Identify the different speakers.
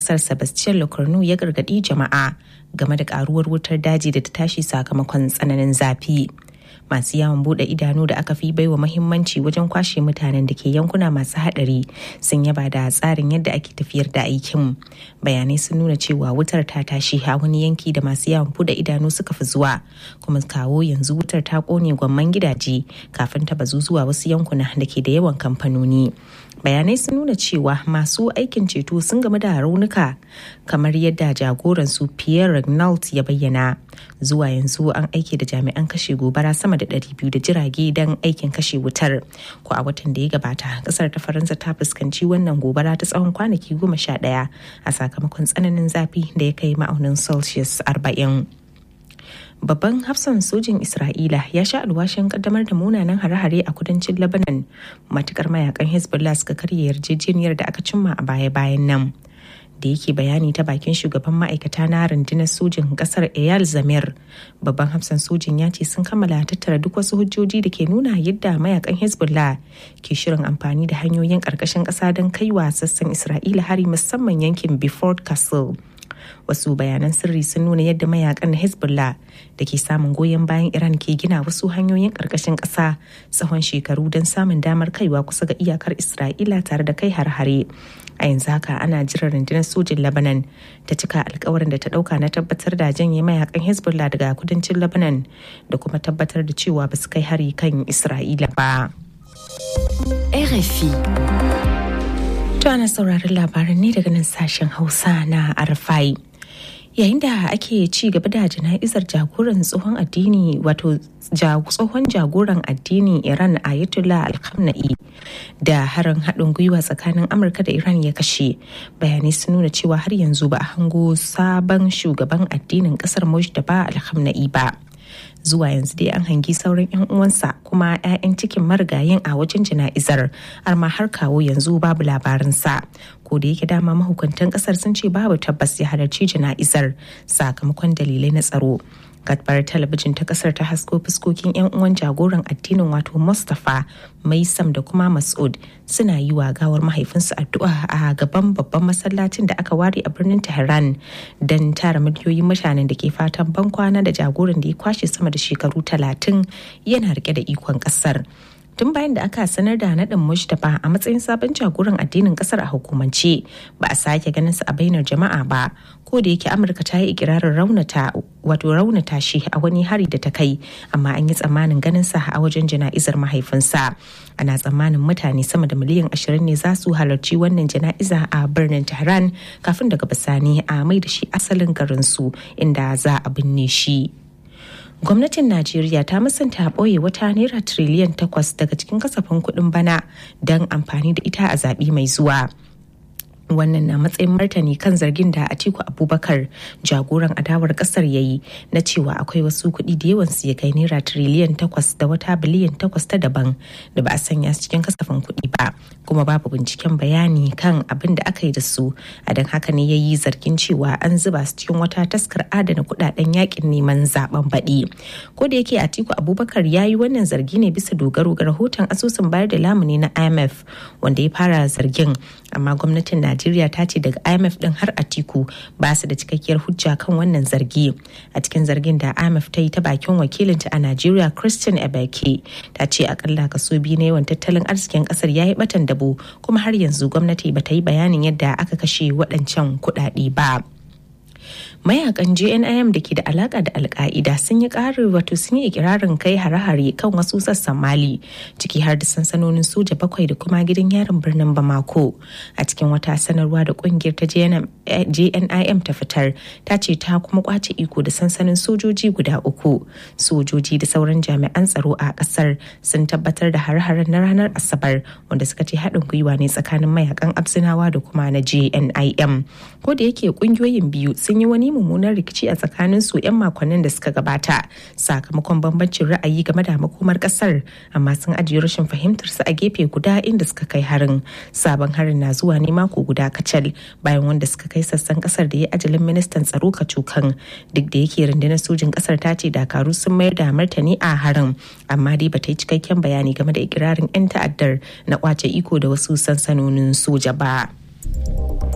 Speaker 1: kasar Sebastian Locorno ya gargadi jama'a game da karuwar wutar daji da ta tashi sakamakon tsananin zafi. masu yawon bude idanu da aka fi baiwa mahimmanci wajen kwashe mutanen da ke yankuna masu hadari sun yaba da tsarin yadda ake tafiyar da aikin bayanai sun nuna cewa wutar ta tashi a wani yanki da masu yawon bude idanu suka fi zuwa kuma kawo yanzu wutar ta kone gwamman gidaje kafin ta bazu zuwa wasu yankuna da ke da yawan kamfanoni bayanai sun nuna cewa masu aikin ceto sun game da raunuka kamar yadda jagoran su pierre regnault ya bayyana zuwa yanzu an aiki da jami'an kashe gobara sama da 200 da jirage don aikin kashe wutar ko a watan da ya gabata kasar ta faransa ta fuskanci wannan gobara ta tsawon kwanaki goma sha ɗaya a sakamakon tsananin zafi da ya kai ma'aunin celsius 40 babban hafsan sojin isra'ila ya sha alwashin kaddamar da munanan hare-hare a kudancin lebanon matukar mayakan hezbollah suka karya yarjejeniyar da aka cimma a baya-bayan nan da yake bayani ta bakin shugaban ma'aikata na rundunar sojin kasar eyal zamir babban hafsan sojin ya ce sun kammala tattara duk wasu hujjoji da ke nuna yadda mayakan hezbollah ke shirin amfani da hanyoyin karkashin kasa don kaiwa sassan isra'ila hari musamman yankin before castle wasu bayanan sirri sun nuna yadda mayakan hezbollah da ke samun goyon bayan iran ke gina wasu hanyoyin karkashin ƙasa tsawon shekaru don samun damar kaiwa kusa ga iyakar isra'ila tare da kai har-hare a yanzu haka ana jiran rundunar sojin lebanon ta cika alkawarin da ta dauka na tabbatar da janye mayakan hezbollah daga kudancin lebanon da kuma tabbatar da cewa ba su kai hari kan isra'ila ba
Speaker 2: RFI
Speaker 1: To ana sauraron labaran ne daga nan sashen Hausa na Arfai. Yayin da ake ci gaba da jana'izar jagoran tsohon addini wato tsohon jagoran addini Iran Ayatollah Alkhamenei da harin haɗin gwiwa tsakanin Amurka da Iran ya kashe bayanai sun nuna cewa har yanzu ba a hango sabon shugaban addinin ƙasar Mujtaba Alkhamenei ba. zuwa yanzu dai an hangi sauran 'yan uwansa kuma 'ya'yan cikin marigayin a wajen jana'izar amma har kawo yanzu babu labarinsa ko da yake dama mahukuntan kasar sun ce babu tabbas ya halarci jana'izar sakamakon dalilai na tsaro gadbar talabijin ta kasar ta hasko fuskokin 'yan uwan jagoran addinin wato mustapha maisam da kuma masud suna yi wa gawar mahaifinsu addu'a a gaban babban masallacin da aka ware a birnin tehran don tara miliyoyin mutanen da ke fatan bankwana da jagoran da ya kwashe sama da shekaru talatin yana rike da ikon kasar tun bayan da aka sanar da naɗin mustapha a matsayin sabon jagoran addinin ƙasar a hukumance ba a sake ganin sa a bainar jama'a ba ko da yake amurka ta yi ikirarin raunata wato raunata shi a wani hari da ta kai amma an yi tsammanin ganin sa a wajen jana'izar mahaifinsa ana tsammanin mutane sama da miliyan ashirin ne za su halarci wannan jana'iza a birnin tehran kafin daga bisani a mai da shi asalin garinsu inda za a binne shi. gwamnatin najeriya ta musanta ɓoye wata naira tiriliyan takwas daga cikin kasafin kuɗin bana don amfani da ita a zaɓe mai zuwa wannan na matsayin martani kan zargin da atiku abubakar jagoran adawar kasar ya yi na cewa akwai wasu kuɗi da yawan su ya kai naira tiriliyan takwas da wata biliyan takwas ta daban da ba a sanya su cikin kasafin kuɗi ba kuma babu binciken bayani kan abin da aka yi da su a don haka ne ya yi zargin cewa an zuba su cikin wata taskar adana kuɗaɗen yakin neman zaben baɗi ko da yake atiku abubakar ya yi wannan zargi ne bisa dogaro ga rahoton asusun bayar da lamuni na imf wanda ya fara zargin amma gwamnatin najeriya Najeriya ta ce daga IMF din har Atiku ba su da cikakkiyar hujja kan wannan zargi. A cikin zargin da IMF ta yi ta bakin wakilinta a Najeriya Christian Ebeke ta ce akalla kaso biyu na yawan tattalin arzikin kasar ya yi batan dabo kuma har yanzu gwamnati ba ta yi bayanin yadda aka kashe waɗancan kuɗaɗe ba. mayakan jnim da ke da alaka da alka'ida sun yi ƙarin wato sun yi ikirarin kai hare-hare kan wasu sassan mali ciki har da sansanonin soja bakwai da kuma gidan yarin birnin bamako a cikin wata sanarwa da kungiyar ta jnim ta fitar ta ce ta kuma kwace iko da sansanin sojoji guda uku sojoji da sauran jami'an tsaro a kasar sun tabbatar da hare-haren na ranar asabar wanda suka ce haɗin gwiwa ne tsakanin mayakan absinawa da kuma na jnim ko da yake kungiyoyin biyu sun yi wani mummunan rikici a tsakanin su 'yan makonnin da suka gabata sakamakon bambancin ra'ayi game da makomar kasar amma sun ajiye rashin fahimtar su a gefe guda inda suka kai harin sabon harin na zuwa ne mako guda kacal bayan wanda suka kai sassan kasar da ya ajalin ministan tsaro kacukan duk da yake rundunar sojin kasar ta ce dakaru sun mayar da martani a harin amma dai bata yi cikakken bayani game da ikirarin 'yan ta'addar na kwace iko da wasu sansanonin soja ba.